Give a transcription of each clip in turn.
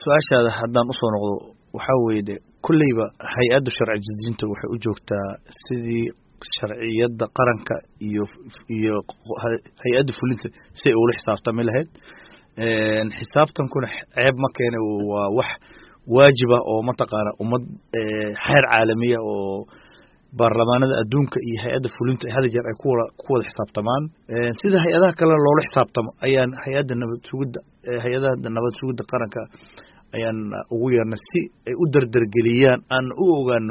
su-aashaada haddaan usoo noqdo waxaa weeye de kolleyba hay-adda sharci dejinta waxay u joogtaa sidii sharciyadda qaranka iyo iyo hay-adda fulinta si ay ula xisaabtami lahayd xisaabtankuna ceeb ma keene waa wax waajiba oo mataqaana ummad xeer caalamiya oo baarlamaanada adduunka iyo hay-adda fulinta hada jeer ay kuwada ku wada xisaabtamaan sida hay-adaha kale loola xisaabtamo ayaan hay-adda nabad sugidda hay-adaha nabad sugidda qaranka ayaan ugu yeernay si ay u derdergeliyaan aan u ogaano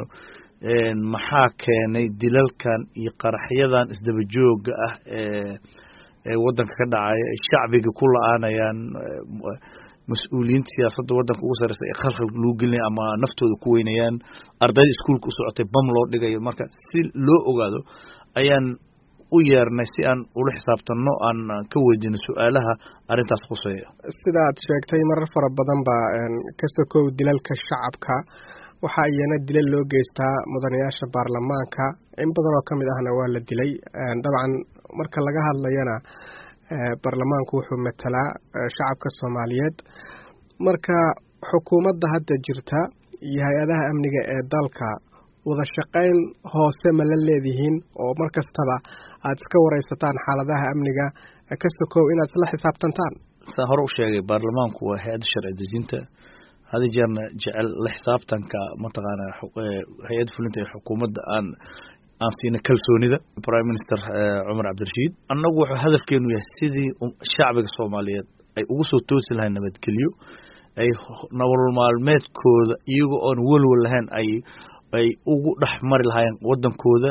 maxaa keenay dilalkan iyo qaraxyadan isdaba jooga ah ee ee waddanka ka dhacaya ay shacbiga ku la-aanayaan mas-uuliyiinta siyaasadda waddanka ugu sareysa ee khalkhal lagu gelinaya ama naftooda ku weynayaan ardayda iskuolka u socotay bam loo dhigayo marka si loo ogaado ayaan u yeernay si aan ula xisaabtanno aan ka weydiino su-aalaha arrintaas khuseeya sida aad sheegtay marar fara badan baa ka sokow dilalka shacabka waxaa iyana dilal loo geystaa mudanayaasha baarlamaanka in badan oo ka mid ahna waa la dilay dabcan marka laga hadlayana baarlamaanku wuxuu matalaa shacabka soomaaliyeed marka xukuumadda hadda jirta iyo hay-adaha amniga ee dalka wada shaqayn hoose ma la leedihiin oo mar kastaba aada iska wareysataan xaaladaha amniga ka sokow inaad isla xisaabtantaan saa hore u sheegay baarlamaanku waa hay-adda sharci dejinta hada jeerna jecel la xisaabtanka mataqaana hay-adda fulinta ee xukuumadda aan aan siina kalsoonida prime minister cumar cabdirashiid annagu wuxuu hadafkeenu yahay sidii shacbiga soomaaliyeed ay ugu soo toosi lahayn nabadgelyo ay nolol maalmeedkooda iyaga oon welwel lahayn ay ay ugu dhex mari lahaayeen waddankooda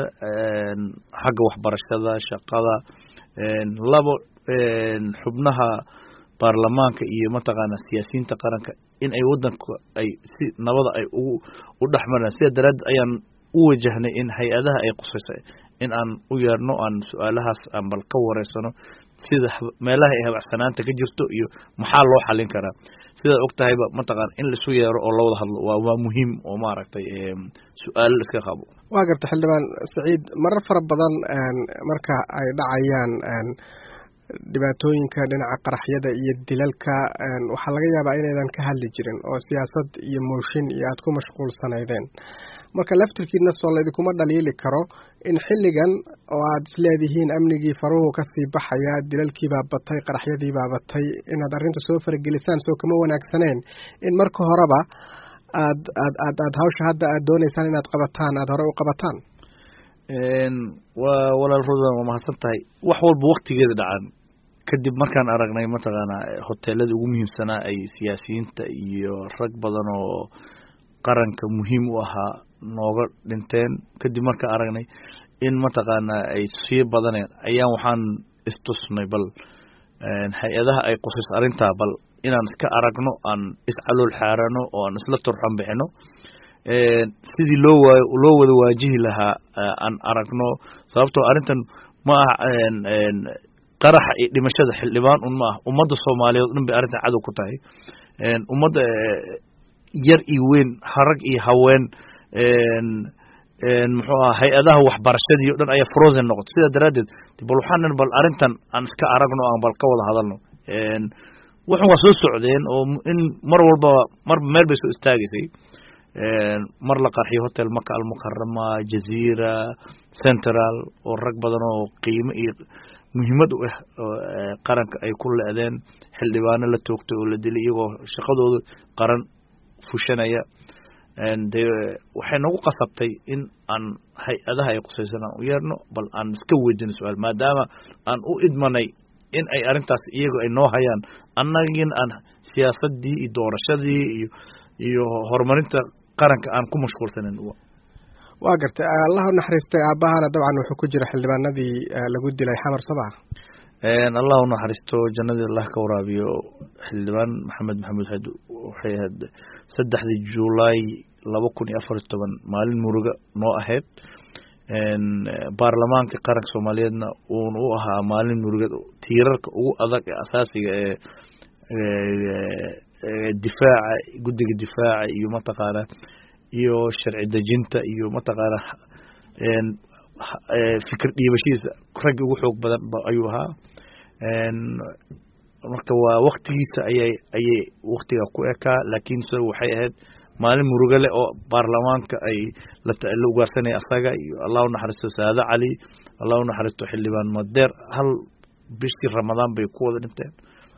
xagga waxbarashada shaqada labo xubnaha baarlamaanka iyo mataqaana siyaasiyiinta qaranka in ay waddanka ay si nabada ay ugu u dhex maraan sida daraaddeed ayaan u wajahnay in hay-adaha ay qusayso in aan u yeerno aan su-aalahaas aan bal ka wareysano sida meelaha ay habacsanaanta ka jirto iyo maxaa loo xalin karaa sidaad og tahayba mataqaana in laisu yeero oo lawada hadlo waa waa muhiim oo maaragtay su-aalo la iska qabo waa garta xildhibaan saciid marar fara badan marka ay dhacayaan dhibaatooyinka dhinaca qaraxyada iyo dilalka waxaa laga yaabaa inaydan ka hadli jirin oo siyaasad iyo mooshin iyo aada ku mashquulsanaydeen marka laftirkiina soo laydinkuma dhaliili karo in xilligan oo aad isleedihiin amnigii faruhu kasii baxaya dilalkiibaa batay qaraxyadiibaa batay inaad arrinta soo faragelisaan soo kama wanaagsaneen in marka horeba aad aad aad aad hawsha hadda aad dooneysaan inaad qabataan aada hore u qabataan waa walaal rodan waa mahadsan tahay wax walba waktigeeda dhacan kadib markaan aragnay mataqaana hoteelada ugu muhiimsanaa ay siyaasiyiinta iyo rag badan oo qaranka muhiim u ahaa nooga dhinteen kadib markaan aragnay in mataqaana ay sii badaneen ayaan waxaan istusnay bal hay-adaha ay qusayso arrintaa bal inaan iska aragno aan iscalool xaarano oo aan isla turxan bixino sidii loo waa loo wada waajihi lahaa aan aragno sababtoo arrintan ma aha qaraxa iyo dhimashada xildhibaan un ma ah ummadda soomaaliyeed o dhan bay arrintan cadow ku tahay ummadda yar iyo weyn harag iyo haween muxuu aha hay-adaha waxbarashadii o dhan ayaa frozen noqotay sidaa daraaddeed bal waxaanan bal arrintan aan iska aragno aan bal ka wada hadalno waxan waa soo socdeen oo in mar walbaba marba meel bay soo istaagaysay mar la qarxiyo hotel maka almukarama jaziira central oo rag badan oo qiimo iyo muhiimad u ah qaranka ay ku le-deen xildhibaano la toogtay oo la dilay iyagoo shaqadooda qaran fushanaya de waxay nagu qasabtay in aan hay-adaha ay qusaysan aan u yeerno bal aan iska weydino su-aal maadaama aan u idmanay in ay arrintaas iyago ay noo hayaan annagin aan siyaasadii iyo doorashadii iyo iyo horumarinta qaranka aan ku mashquulsanin waa gartay allahu naxariistay aabahana dabcan wuxuu ku jira xildhibaanadii lagu dilay xamar soo maa allah u naxariisto jannadii allah ka waraabiyo xildhibaan maxamed maxamuud xad waxay ahayd saddexdii julaay laba kun iyo afar iyo toban maalin muruga noo ahayd baarlamaanka qaranka soomaaliyeedna uuna u ahaa maalin murugeed tiirarka ugu adag ee asaasiga ee difaaca guddiga difaaca iyo mataqaana iyo sharci dejinta iyo mataqaana fikir dhiibashiisa raggii ugu xoog badan ayuu ahaa marka waa waktigiisa ayay ayay waktiga ku ekaa laakiin se waxay ahayd maalin muruga leh oo baarlamaanka ay la ugaarsanaya asaga iyo allah u naxariisto saado cali allah u naxariisto xildhibaan madeer hal bishii ramadaan bay ku wada dhinteen